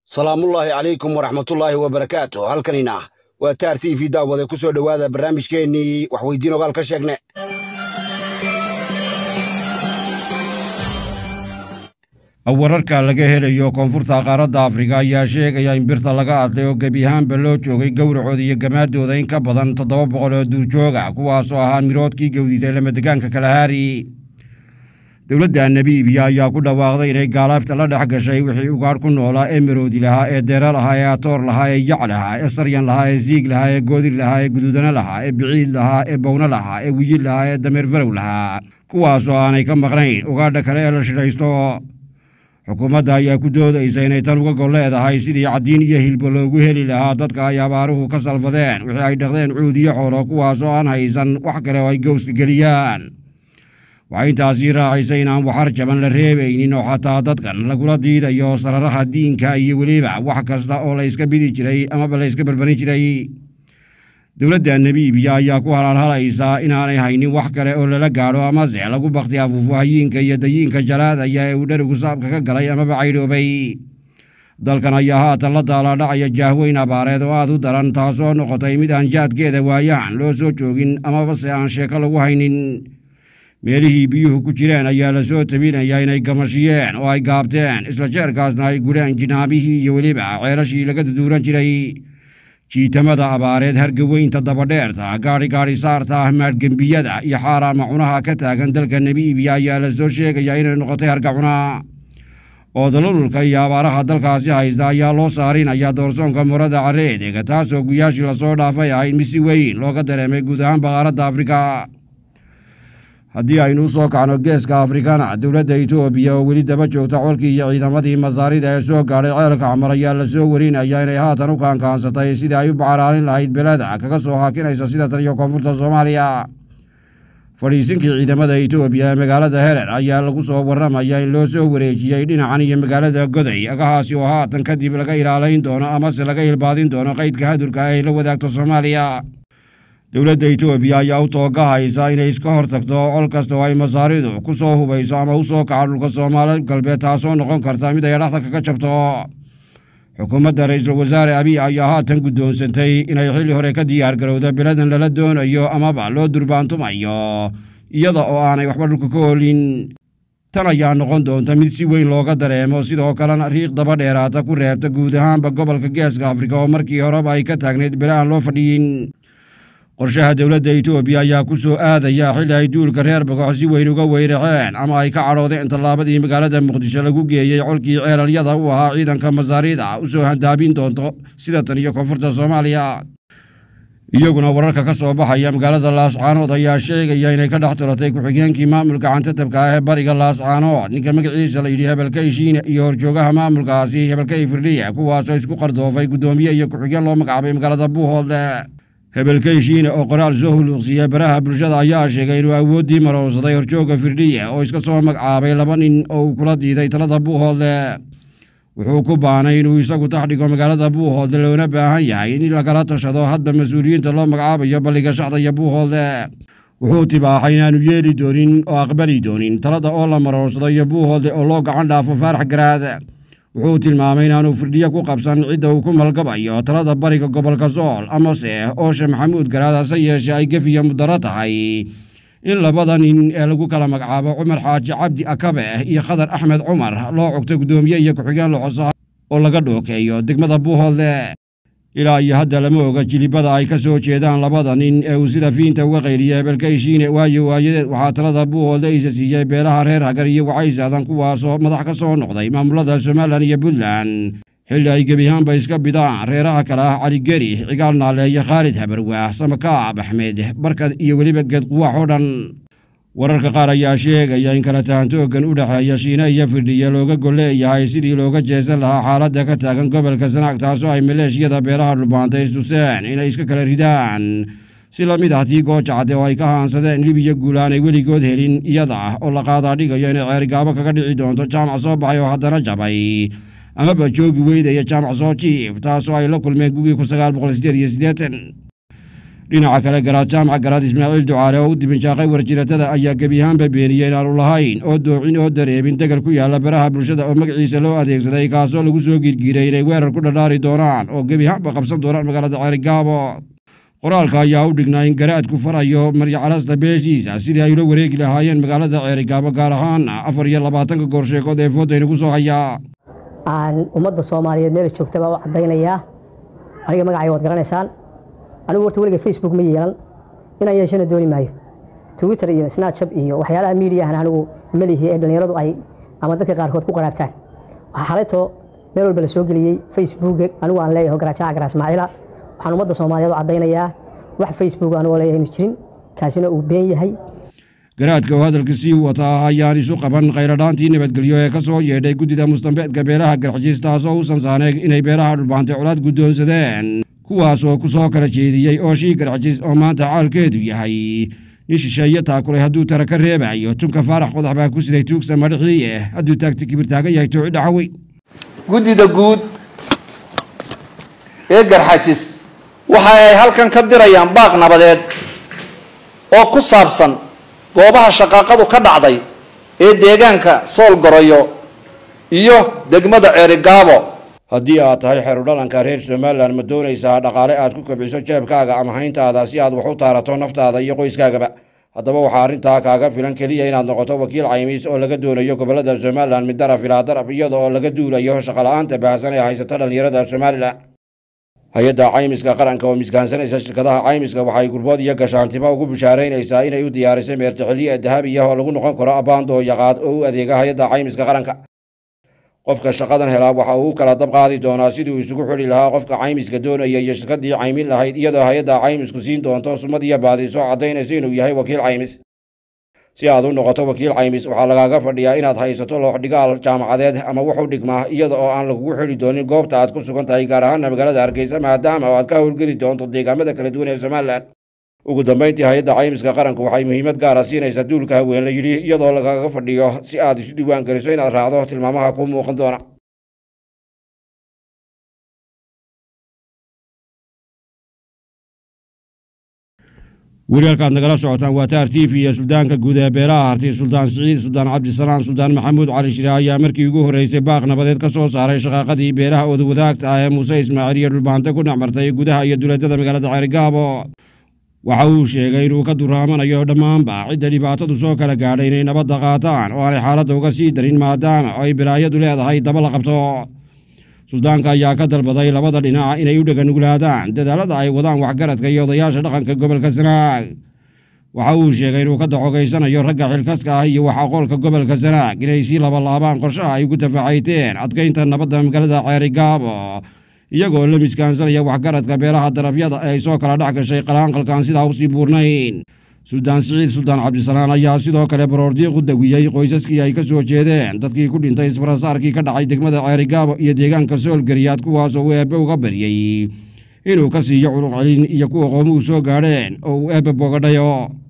salaamullaahi calaykum waraxmatullaahi wabarakaatu halkanina waa taar t v daawade ku soo dhowaada barnaamijkeennii waxweydiin ogaal ka sheegne wararka laga helayo koonfurta qaaradda afrika ayaa sheegaya in birta laga adlay oo gebi ahaanba loo joogay gowracooda iyo gamaadooda in ka badan toddoba boqol oo duurjooga kuwaasoo ahaa miroodkii gowdiday lamadegaanka kalahaari dowladda namibiya ayaa ku dhawaaqday inay gaalaafta la dhex gashay wixii ugaadh ku noolaa ee maroodi lahaa ee deera lahaa ee atoor lahaa ee yac lahaa ee saryan lahaa ee siig lahaa ee goodir lahaa ee guduudana lahaa ee biciid lahaa ee bowno lahaa ee wiyi lahaa ee dameer farow lahaa kuwaasoo aanay ka maqnayn ugaadha kale ee la shidhaysto xukuumadda ayaa ku doodaysa inay tan uga gol leedahay sidii caddiin iyo hilbo loogu heli lahaa dadka ay abaaruhu ka salfadeen wixii ay dhaqdeen cuud iyo xoolo kuwaasoo aan haysan wax kale oo ay gowska geliyaan waxay intaasii raacaysay inaan waxar jaban la reebaynin oo xataa dadkan lagula diidayo sararaha diinka iyo weliba wax kasta oo la yska bidi jiray amaba la yska balbanin jiray dowladda namibiya ayaa ku halaalhalaysaa inaanay haynin wax kale oo lala gaadho amase lagu bakti afuufo hayiinka iyo dayiinka jalaadaya ee uu dherigu saabka ka galay amaba caydhoobay dalkan ayaa haatan la daalaadhacaya jaahweyn abaareed oo aad u daran taasoo noqotay mid aan jaadkeeda waayahan loo soo joogin amabase aan sheeko lagu haynin meelihii biyuhu ku jireen ayaa la soo tabinayaa inay gamashiyeen oo ay gaabteen isla jeerkaasna ay gudheen jinaabihii iyo weliba ceelashii laga duduuran jiray jiitamada abaareed hargaweynta dabadheerta gaadhi gaadhi saarta maadgembiyada iyo xaaraama cunaha ka taagan dalka namibiya ayaa la soo sheegayaa inay noqotay hargacuna oo dalolulka iyo abaaraha dalkaasi haysta ayaa loo saarinayaa doorsoonka murada carreedeega taasoo guyaashii lasoo dhaafay ahayd mid si weyn looga dareemay guud ahaan baqaaradda afrika haddii aynu u soo kacno geeska afrikana dowladda etoobiya oo weli daba joogta colkii iyo ciidamadii masaarida ee soo gaadhay ceelka camar ayaa la soo warinaya inay haatan u kaankaansatay sidii ay u bacaraalin lahayd beleda kaga soo haakinaysa sida tan iyo koonfurta soomaaliya fadhiisinkii ciidamada etoobiya ee magaalada herer ayaa lagu soo warramaya in loo soo wareejiyey dhinacan iyo magaalada goday agahaasi oo haatan kadib laga ilaalayn doono amase laga ilbaadin doono qaydka hadurka ay la wadaagto soomaaliya dowladda etoobiya ayaa u toogahaysa inay iska hor tagto col kasta oo ay masaaridu ku soo hubayso ama u soo kaco dhulka soomaali galbeed taasoo noqon karta mid ay dhaxda kaga jabto xukuumadda ra-iisul wasaare abiy ayaa haatan guddoonsantay inay xilli hore ka diyaar garowda beladan lala doonayo amaba loo durbaantumayo iyada oo aanay waxba dhulka ka olin tan ayaa noqon doonta mid si weyn looga dareemo sidoo kalena riiq daba dheeraata ku reebta guud ahaanba gobolka geeska afrika oo markii horeba ay ka taagnayd bele aan loo fadhiyin qorshaha dowladda etoobiya ayaa ku soo aadaya xilli ay duulka reer bogox si weyn uga weyraceen ama ay ka cadhoodeen tallaabadii magaalada muqdisho lagu geeyey colkii ceelalyada u ahaa ciidanka masaarida u soo handaabin doonto sida tan iyo koonfurta soomaaliya iyaguna wararka ka soo baxaya magaalada laascaanood ayaa sheegaya inay ka dhex tiratay ku-xigeenkii maamulka cantatabka ah ee bariga laascaanood ninka magaciisa la yidhi hebelkay shiine iyo horjoogaha maamulkaasi hebelkay firdhiya kuwaasoo isku qardoofay guddoomiye iyo ku-xigeen loo magacaabay magaalada buuhoodle hebelkay shiine oo qoraal soo huluuqsiiya baraha bulshada ayaa sheegay inuu awooddii marowsaday horjooga firdhiya oo iska soo magacaabay laba nin oo uu kula diiday talada buuhoodle wuxuu ku baanay inuu isagu tax dhigo magaalada buuhoodle loona baahan yahay in lagala tashado hadba mas-uuliyiinta loo magacaabayo balliga shaxda iyo buuhoodle wuxuu tibaaxay inaanu yeeli doonin oo aqbali doonin talada oo la marowsado iyo buuhoodle oo loo gacan dhaafo faarax garaad wuxuu tilmaamay inaanu firdhiyo ku qabsan cidda uu ku malgabayo talada bariga gobolka sool amase ooshe maxamuud garaad hase yeeshee ay gefiya mudaro tahay in labada nin ee lagu kala magacaabo cumar xaaji cabdi akabe iyo khadar axmed cumar loo cogto guddoomiye iyo ku-xigeen loxosa oo laga dhookeeyo degmada buuhoodle ilaa iyo hadda lama oga jilibada ay ka soo jeedaan labada nin ee uu sida fiinta uga qayliya hebelkay shiine waayo waayadeed waxaa talada buuhoodle isa siiyey beelaha reer hagar iyo wacaysaadan kuwaasoo madax ka soo noqday maamulada somalilan iyo puntland xilli ay gebiyahaanba iska bidaan reeraha kale ah caligeri cigaal naaleeye khaalid habarwaah samakaab axmed barkad iyo weliba geed quwaax oo dhan wararka qaar ayaa sheegaya in kala tahantooggan u dhexeeya shiine iyo firdhiya looga golleeyahay sidii looga jeesan lahaa xaaladda ka taagan gobolka sanaag taasoo ay maleeshiyada beelaha dhulbaantay istuseen inay iska kala ridaan si la mid ah tii goojacade oo ay ka haansadeen libiya guul aanay weligood helin iyada oo la qaadaa dhigayo inay ceerigaabo kaga dhici doonto jaamac soo baxay oo haddana jabay amaba joogi weydaya jaamac soo jiif taasoo ay la kulmeen gugii kun sagaal boqol sideed iyo siddeetan dhinaca kale garaad jaamac garaad ismaaciil ducaale oo u dibinjaaqay warjiratada ayaa gebi ahaanba beeniyey inaanu lahayn oo doocin oo dareemin degal ku yaalla baraha bulshada oo magaciisa loo adeegsaday kaasoo lagu soo giirgiiray inay weerar ku dhadhaari doonaan oo gebi ahaanba qabsan doonaan magaalada ceerigaabo qoraalka ayaa u dhignaa in garaadku farayo maryacalasta beeshiisa sidii ay ula wareegi lahaayeen magaalada ceerigaabo gaar ahaan afar iyo labaatanka goorsheekood ee foodayna ku soo hayaa aan ummadda soomaaliyeed meela joogta baa u caddaynayaa aniga magacay waad garanaysaan anigu horta weliga facebook ma yeelan inaan yeeshana dooni maayo twitter iyo snatchab iyo waxyaalaha miidiyahan anigu melihi ee dhallinyaradu ay ama dadka qaarkood ku qaraabtaan waxaa xalaytoo meel walba la soo geliyey facebook anigu aan leeyahay garaajaca garaa ismaaciila waxaan ummadda soomaaliyeed u caddaynayaa wax facebook anigoo leeyahay inu jirin kaasina uu been yahay garaadka oo hadalka sii wataa ayaan isu qaban khayradhaantii nabadgelyo ee ka soo yeedhay guddida mustambeedka beelaha garxjiis taasoo u sansaaneeg inay beelaha dhulbaantay colaad guddoonsadeen kuwaas oo ku soo kala jeediyey ooshii garxjiis oo maanta caalkeedu yahay nin shisheeye taakulay hadduu tara ka reebayo tunka faarax qodax baa ku siday tuugsa madhixii eh hadduu taagti kibir taagan yahay tooci dhaxawey guddida guud ee garxajis waxa ay halkan ka dirayaan baaq nabadeed oo ku saabsan goobaha shaqaaqadu ka dhacday ee deegaanka sool goroyo iyo degmada ceerigaabo haddii aad tahay xerudhalanka reer somalilan ma doonaysaa dhaqaale aad ku kobciso jeebkaaga ama hayntaada si aad wax u taarato naftaada iyo qoyskaagaba haddaba waxaa arrintaa kaaga filan keliya inaad noqoto wakiil caymiis oo laga doonayo gobollada somalilan mid daraf ilaa daraf iyada oo laga duulayo shaqola'aanta baahsan ee haysata dhallinyarada somalilan hay-adda caymiska qaranka oo miskaansanaysa shirkadaha caymiska waxay gurbood iyo gashaantimo ugu bishaaraynaysaa inay u diyaarisay meertixiliya dahabiya oo lagu noqon karo abaandoo yaqaad oo u adeega hay-adda caymiska qaranka qofka shaqadan helaa waxa uu kala dab qaadi doonaa siduu isugu xidhi lahaa qofka caymiska doonaya iyo shirkadii caymin lahayd iyadoo hay-adda caymisku siin doonto sumad iyo baadiso caddaynaysa inuu yahay wakiil caymis si aad u noqoto wakiil caymis waxaa lagaaga fadhiyaa inaad haysato looxdhigaal jaamacadeed ama wuxuu dhigmaa iyada oo aan lagugu xidhi doonin goobta aad ku sugan tahay gaar ahaana magaalada hargeysa maadaama oo aad ka howlgeli doonto deegaamada kala duwan ee somalilan ugu dambayntii hay-adda caymiska qaranku waxay muhiimad gaara siinaysaa duulka haween la yidhi iyadoo lagaaga fadhiyo si aad isu diiwaan geliso inaad raacdo tilmaamaha kuu muuqan doona weli halkaad nagala socotaan waa taar t v iyo suldaanka guud ee beelaha hartay suldaan siciid suldaan cabdisalaan suldaan maxamuud cali shire ayaa markii ugu horreysay baaq nabadeed ka soo saaray shaqaaqadii beelaha odawadaagta ah ee muuse ismaaciil iyo dhulbaante ku dhexmartay gudaha iyo duleedada magaalada ceerigaabo waxa uu sheegay inuu ka duraamanayo dhammaanba cidda dhibaatadu soo kala gaadhay inay nabadda qaataan oo aanay xaaladda uga sii darin maadaama ay bilaayadu leedahay daba la qabto suldaanka ayaa ka dalbaday labada dhinac inay u dheganuglaadaan dadaalada ay wadaan waxgaradka iyo odayaasha dhaqanka gobolka sanaag waxa uu sheegay inuu ka daxogaysanayo ragga xilkaska ah iyo wax aqoolka gobolka sanaag inay sii labalaabaan qorshaha ay ugu tafaxayteen adkaynta nabadda magaalada ceerigaabo iyagoo la miskaansanaya waxgaradka beelaha darafyada ee ay soo kala dhex gashay qalaanqalkaan sidaa usii buurnayn suldaan siciid suldaan cabdisalaan ayaa sidoo kale baroordiiq u dawiyey qoysaskii ay ka soo jeedeen dadkii ku dhintay isbarasaarkii ka dhacay degmada ceerigaabo iyo deegaanka soolgariyaad kuwaasoo uu eebbe uga baryey inuu ka siiyo culuq celin iyo kuwa qoomuhu soo gaadheen oo uu eebbe bogadhayo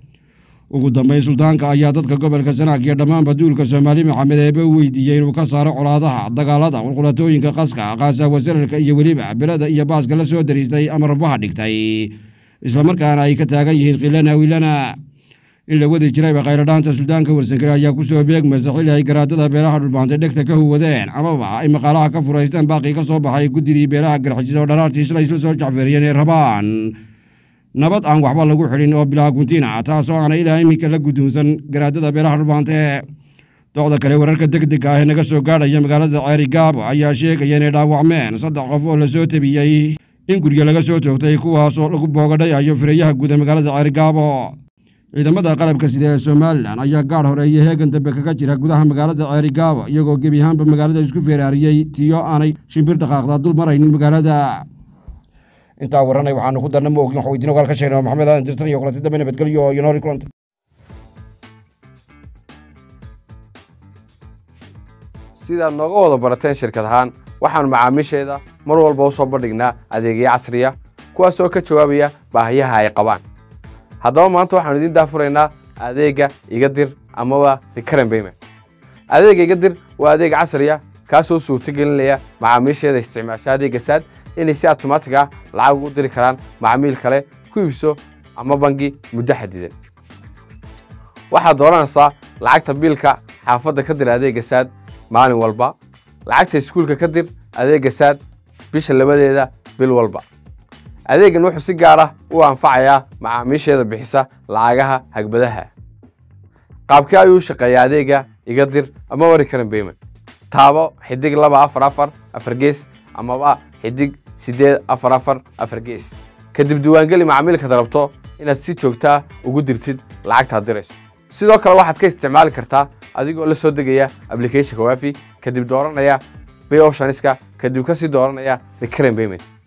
ugu dambayn suldaanka ayaa dadka gobolka sanaag iyo dhammaanba duulka soomaali maxamed eebbe u weydiiyey inuu ka saaro colaadaha dagaalada qulqulatooyinka qaska qaasaawa sararka iyo weliba belada iyo baaska la soo dariistay ama rabaha dhigtay islamarkaana ay ka taagan yihiin khilana wilana in la wadi jirayba khayradhaanta suldaanka warsankare ayaa ku soo beegmaysa xilli ay garaadada beelaha dhulbaantay dhegta ka huwadeen amaba ay maqaalaha ka furaysteen baaqii ka soo baxay guddidii beelaha garxijis oo dharaartii shalay isla soo jacfeeriyeen ee rabaan nabad aan waxba lagu xidhin oo bilaa guntina taasoo aana ilaa iminka la guddoonsan garaadada beelaha dhulbaante docda kale wararka degdega ah ee naga soo gaadhaya magaalada ceerigaabo ayaa sheegaya inay dhaawacmeen saddex qof oo lasoo tabiyey in guryo laga soo toogtay kuwaasoo lagu boogadhayayo firayaha guud ee magaalada ceerigaabo ciidamada qalabka sida ee somalilan ayaa gaadh hore iyo heegan dambe kaga jira gudaha magaalada ceerigaabo iyagoo gebi ahaanba magaalada isku feeraariyey tiyo aanay shimbir dhaqaaqda dul maraynin magaalada intaa waranay waxaanu ku darna ma ogin wax weydiin ogaal ka sheegnay maxamed aadan dirtan iyo kulanti dambe nabadgelyo iyo noori kulanta sidaad nooga wada barateen shirkad ahaan waxaannu macaamiisheeda mar walba u soo bandhignaa adeegyo casriya kuwaasoo ka jawaabaya baahiyaha ay qabaan haddaba maanta waxaanu idiin daafuraynaa adeegga iga dir amaba dikaran bayman adeegga iga dir waa adeeg casriya kaasoo suurto gelinaya macaamiisheeda isticmaasha adeegga saad inay si automaatig ah lacag ugu diri karaan macmiil kale ku iibso ama bangi muddo xadidan waxaad dooranaysaa lacagta biilka xaafadda ka dir adeegga saad maalin walba lacagta iskuulka ka dir adeegga saad bisha labadeeda bil walba adeeggan wuxuu si gaar ah u anfacayaa macaamiisheeda bixisa lacagaha hagbadaha qaabkee ayuu u shaqeeyaa adeegga iga dir ama wari karan payment taabo xidig laba afar afar afar gees amaba xidig siddeed afar afar afar gees kadib diiwaangeli macaamiilkaad rabto inaad si joogtaa ugu dirtid lacagtaad dirayso sidoo kale waxaad ka isticmaali kartaa adigoo la soo degaya applicationka wafi kadib dooranaya pay optionska kadib kasii dooranaya recurrent payments